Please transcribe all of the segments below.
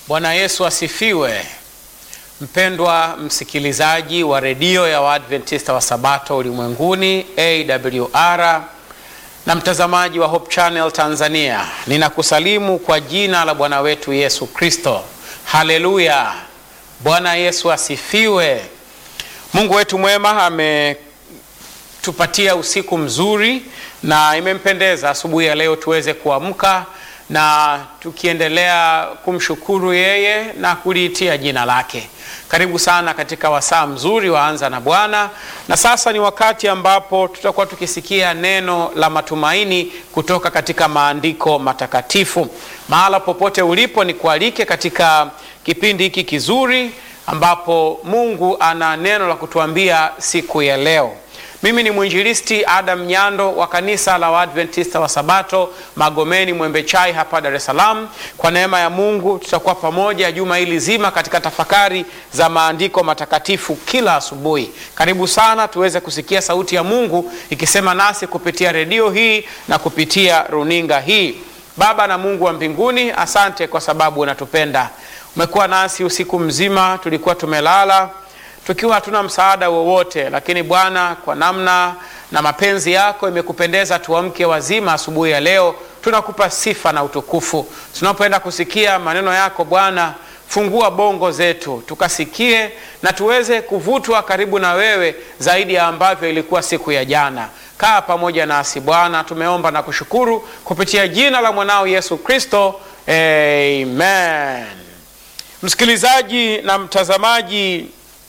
Bwana Yesu asifiwe. Mpendwa msikilizaji wa redio ya Waadventista wa Sabato ulimwenguni AWR na mtazamaji wa Hope Channel Tanzania, ninakusalimu kwa jina la Bwana wetu Yesu Kristo. Haleluya! Bwana Yesu asifiwe. Mungu wetu mwema ametupatia usiku mzuri na imempendeza asubuhi ya leo tuweze kuamka na tukiendelea kumshukuru yeye na kuliitia jina lake. Karibu sana katika wasaa mzuri waanza na Bwana, na sasa ni wakati ambapo tutakuwa tukisikia neno la matumaini kutoka katika maandiko matakatifu. Mahala popote ulipo, ni kualike katika kipindi hiki kizuri ambapo Mungu ana neno la kutuambia siku ya leo. Mimi ni mwinjilisti Adam Nyando wa kanisa la Waadventista wa Sabato Magomeni Mwembe Chai hapa Dar es Salaam. Kwa neema ya Mungu tutakuwa pamoja juma hili zima katika tafakari za maandiko matakatifu kila asubuhi. Karibu sana tuweze kusikia sauti ya Mungu ikisema nasi kupitia redio hii na kupitia runinga hii. Baba na Mungu wa mbinguni, asante kwa sababu unatupenda. Umekuwa nasi usiku mzima, tulikuwa tumelala tukiwa hatuna msaada wowote, lakini Bwana, kwa namna na mapenzi yako imekupendeza tuamke wazima asubuhi ya leo. Tunakupa sifa na utukufu. Tunapoenda kusikia maneno yako Bwana, fungua bongo zetu tukasikie na tuweze kuvutwa karibu na wewe zaidi ya ambavyo ilikuwa siku ya jana. Kaa pamoja nasi Bwana, tumeomba na kushukuru kupitia jina la mwanao Yesu Kristo, amen. Msikilizaji na mtazamaji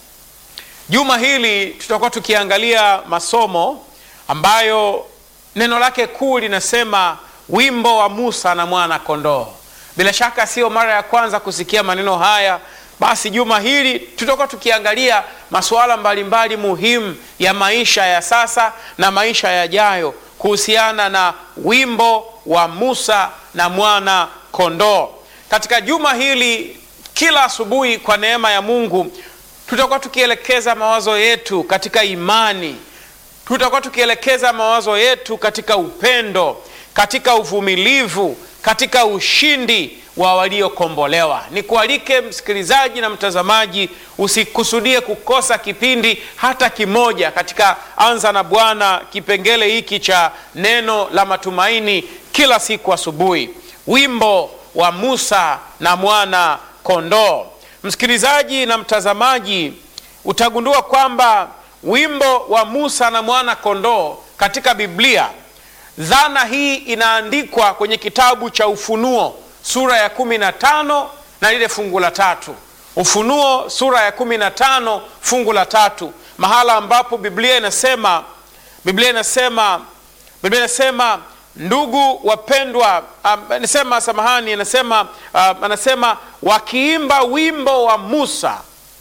Juma hili tutakuwa tukiangalia masomo ambayo neno lake kuu linasema wimbo wa Musa na mwana kondoo. Bila shaka sio mara ya kwanza kusikia maneno haya. Basi juma hili tutakuwa tukiangalia masuala mbalimbali muhimu ya maisha ya sasa na maisha yajayo kuhusiana na wimbo wa Musa na mwana kondoo. Katika juma hili, kila asubuhi kwa neema ya Mungu tutakuwa tukielekeza mawazo yetu katika imani, tutakuwa tukielekeza mawazo yetu katika upendo, katika uvumilivu, katika ushindi wa waliokombolewa. Nikualike msikilizaji na mtazamaji, usikusudie kukosa kipindi hata kimoja katika Anza na Bwana, kipengele hiki cha neno la matumaini kila siku asubuhi, wimbo wa Musa na mwana kondoo. Msikilizaji na mtazamaji, utagundua kwamba wimbo wa Musa na mwana kondoo katika Biblia, dhana hii inaandikwa kwenye kitabu cha Ufunuo sura ya kumi na tano na lile fungu la tatu. Ufunuo sura ya kumi na tano fungu la tatu, mahala ambapo Biblia inasema Biblia inasema Biblia inasema Ndugu wapendwa, anasema um, samahani, anasema uh, anasema wakiimba wimbo wa Musa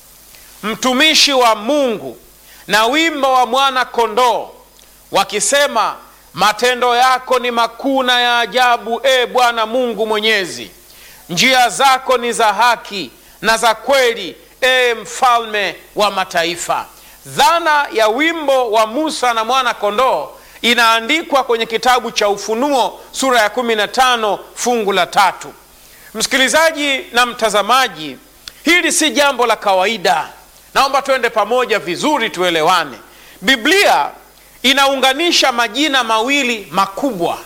mtumishi wa Mungu na wimbo wa mwana kondoo, wakisema matendo yako ni makuu na ya ajabu, e Bwana Mungu Mwenyezi, njia zako ni za haki na za kweli, e mfalme wa mataifa. Dhana ya wimbo wa Musa na mwana kondoo inaandikwa kwenye kitabu cha Ufunuo sura ya 15 fungu la tatu. Msikilizaji na mtazamaji, hili si jambo la kawaida. Naomba tuende pamoja vizuri, tuelewane. Biblia inaunganisha majina mawili makubwa.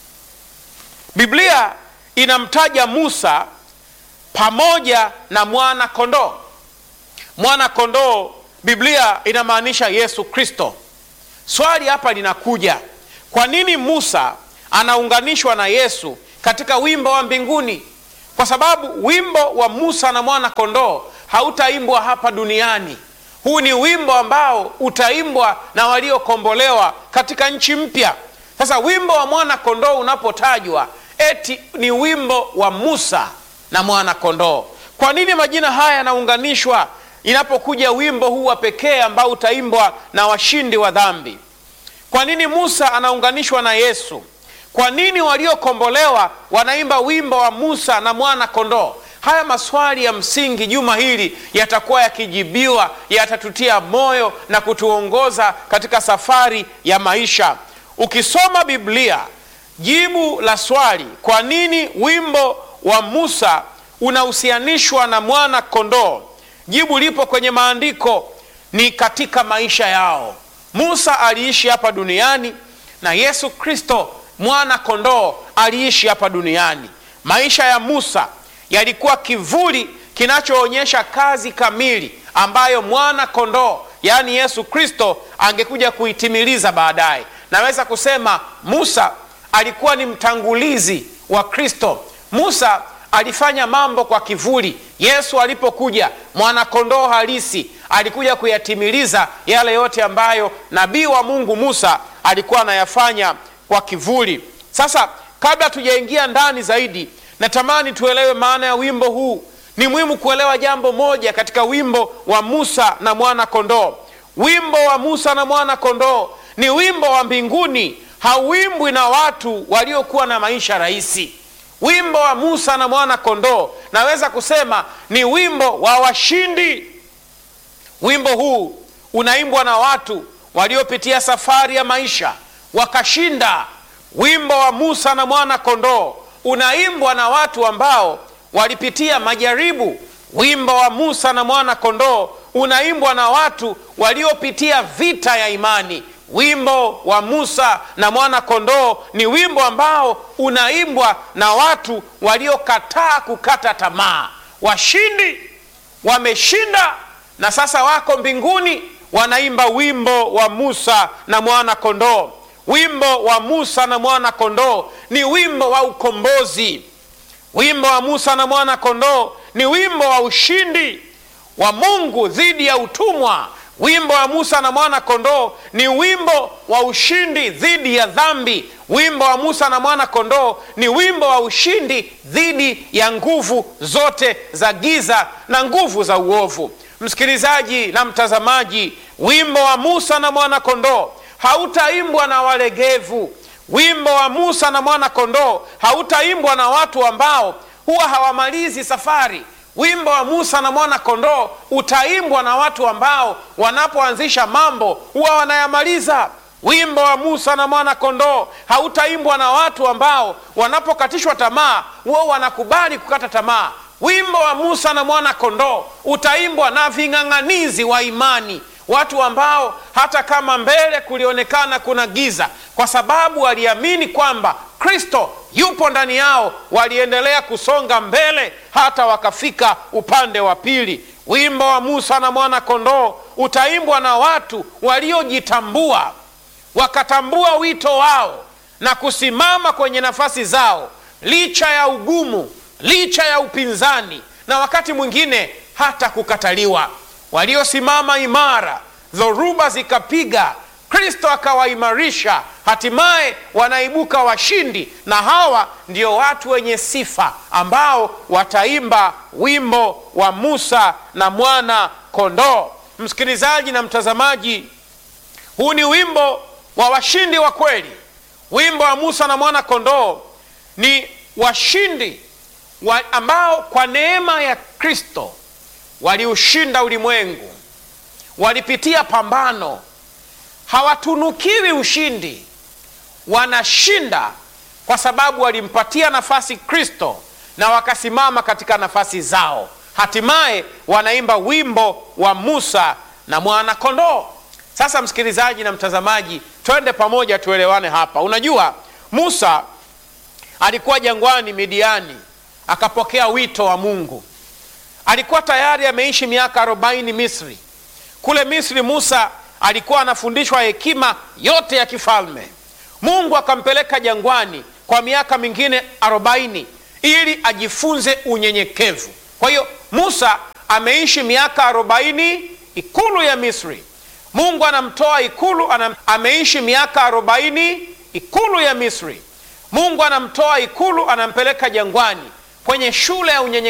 Biblia inamtaja Musa pamoja na mwana kondoo. Mwana kondoo, Biblia inamaanisha Yesu Kristo. Swali hapa linakuja, kwa nini Musa anaunganishwa na Yesu katika wimbo wa mbinguni? Kwa sababu wimbo wa Musa na mwana kondoo hautaimbwa hapa duniani. Huu ni wimbo ambao utaimbwa na waliokombolewa katika nchi mpya. Sasa wimbo wa mwana kondoo unapotajwa, eti ni wimbo wa Musa na mwana kondoo. Kwa nini majina haya yanaunganishwa inapokuja wimbo huu wa pekee ambao utaimbwa na washindi wa dhambi? Kwa nini Musa anaunganishwa na Yesu? Kwa nini waliokombolewa wanaimba wimbo wa Musa na mwana kondoo? Haya maswali ya msingi juma hili yatakuwa yakijibiwa, yatatutia moyo na kutuongoza katika safari ya maisha. Ukisoma Biblia, jibu la swali kwa nini wimbo wa Musa unahusianishwa na mwana kondoo, jibu lipo kwenye maandiko, ni katika maisha yao. Musa aliishi hapa duniani na Yesu Kristo mwana kondoo aliishi hapa duniani. Maisha ya Musa yalikuwa kivuli kinachoonyesha kazi kamili ambayo mwana kondoo yaani Yesu Kristo angekuja kuitimiliza baadaye. Naweza kusema Musa alikuwa ni mtangulizi wa Kristo. Musa alifanya mambo kwa kivuli. Yesu alipokuja, mwanakondoo halisi alikuja kuyatimiliza yale yote ambayo nabii wa Mungu Musa alikuwa anayafanya kwa kivuli. Sasa, kabla tujaingia ndani zaidi, natamani tuelewe maana ya wimbo huu. Ni muhimu kuelewa jambo moja katika wimbo wa Musa na mwana kondoo. Wimbo wa Musa na mwana kondoo ni wimbo wa mbinguni, hauimbwi na watu waliokuwa na maisha rahisi. Wimbo wa Musa na mwana kondoo naweza kusema ni wimbo wa washindi. Wimbo huu unaimbwa na watu waliopitia safari ya maisha wakashinda. Wimbo wa Musa na mwana kondoo unaimbwa na watu ambao walipitia majaribu. Wimbo wa Musa na mwana kondoo unaimbwa na watu waliopitia vita ya imani. Wimbo wa Musa na mwana kondoo ni wimbo ambao unaimbwa na watu waliokataa kukata tamaa. Washindi wameshinda na sasa wako mbinguni, wanaimba wimbo wa Musa na mwana kondoo. Wimbo wa Musa na mwana kondoo ni wimbo wa ukombozi. Wimbo wa Musa na mwana kondoo ni wimbo wa ushindi wa Mungu dhidi ya utumwa. Wimbo wa Musa na mwana kondoo ni wimbo wa ushindi dhidi ya dhambi. Wimbo wa Musa na mwana kondoo ni wimbo wa ushindi dhidi ya nguvu zote za giza na nguvu za uovu. Msikilizaji na mtazamaji, wimbo wa Musa na mwana kondoo hautaimbwa na walegevu. Wimbo wa Musa na mwana kondoo hautaimbwa na watu ambao huwa hawamalizi safari. Wimbo wa Musa na mwana kondoo utaimbwa na watu ambao wanapoanzisha mambo huwa wanayamaliza. Wimbo wa Musa na mwana kondoo hautaimbwa na watu ambao wanapokatishwa tamaa huwa wanakubali kukata tamaa. Wimbo wa Musa na mwana kondoo utaimbwa na ving'ang'anizi wa imani, watu ambao hata kama mbele kulionekana kuna giza, kwa sababu waliamini kwamba Kristo yupo ndani yao, waliendelea kusonga mbele hata wakafika upande wa pili. Wimbo wa Musa na mwana kondoo utaimbwa na watu waliojitambua, wakatambua wito wao na kusimama kwenye nafasi zao, licha ya ugumu, licha ya upinzani na wakati mwingine hata kukataliwa. Waliosimama imara, dhoruba zikapiga, Kristo akawaimarisha, hatimaye wanaibuka washindi. Na hawa ndio watu wenye sifa ambao wataimba wimbo wa Musa na mwana kondoo. Msikilizaji na mtazamaji, huu ni wimbo wa washindi wa kweli. Wimbo wa Musa na mwana kondoo ni washindi wa ambao kwa neema ya Kristo waliushinda ulimwengu, walipitia pambano hawatunukiwi ushindi, wanashinda kwa sababu walimpatia nafasi Kristo na wakasimama katika nafasi zao. Hatimaye wanaimba wimbo wa Musa na mwana kondoo. Sasa msikilizaji na mtazamaji, twende pamoja tuelewane hapa. Unajua, Musa alikuwa jangwani Midiani, akapokea wito wa Mungu. Alikuwa tayari ameishi miaka arobaini Misri. Kule Misri Musa alikuwa anafundishwa hekima yote ya kifalme. Mungu akampeleka jangwani kwa miaka mingine arobaini ili ajifunze unyenyekevu. Kwa hiyo Musa ameishi miaka arobaini ikulu ya Misri. Mungu anamtoa ikulu anam, ameishi miaka arobaini ikulu ya Misri. Mungu anamtoa ikulu anampeleka jangwani kwenye shule ya unyenyekevu.